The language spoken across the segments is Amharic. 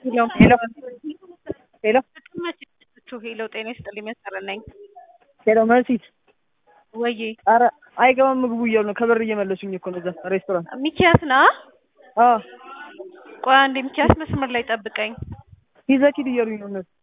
ሄሎ ሄሎ ሄሎ መችችሁ ሄሎ ጤና ይስጥልኝ መሰረት ነኝ ሄሎ መሲ ወዬ ኧረ አይገባም ምግቡ እያሉ ነው ከበር እየመለሱኝ እኮ ነው እዛ ሬስቶራንት ሚኪያስ ና አዎ ቆይ አንዴ ሚኪያስ መስመር ላይ ጠብቀኝ ሂድ ሂድ እያሉኝ ነው እነሱ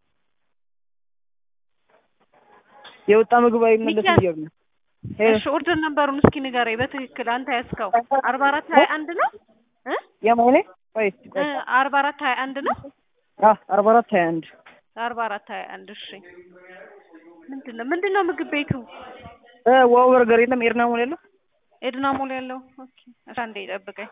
የወጣ ምግብ አይመለስም ሚኪያስ እያሉ ነው ሄሎ እሺ ኦርደር ነበሩን እስኪ ንገረኝ በትክክል አንተ ያዝከው አርባ አራት ሀያ አንድ ነው እ የማኔ ቆይ እ አርባ አራት ሀያ አንድ ነው አዎ አርባ አራት ሀያ አንድ አርባ አራት ሀያ አንድ እሺ ምንድን ነው ምንድን ነው ምግብ ቤቱ እ ዋው በርገር የለም ኤርና ሞል የለም ኤድና ሞል ያለው ኦኬ እሺ አንዴ ጠብቀኝ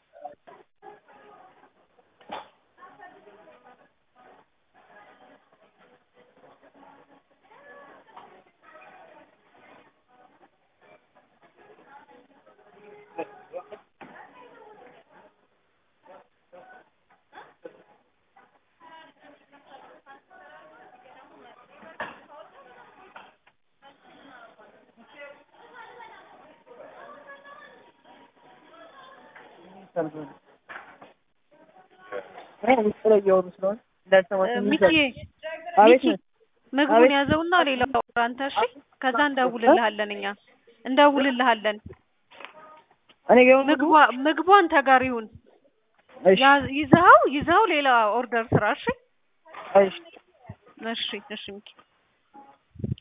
ውስጥ ላይ እያወሩ ስለሆነ እንዳልሰማቸው ሚኪ አቤት ሚኪ ነው ምግቡን አቤት። ያዘውና ሌላው አንተ እሺ ከዛ እንደውልልሃለን እኛ እንደውልልሃለን እኔ ጋር ይሁን ምግቡ ምግቧ ምግቡ አንተ ጋር ይሁን እሺ ያ- ይዘኸው ይዘኸው ሌላ ኦርደር ስራ እሺ እሺ እሺ እሺ ሚኪ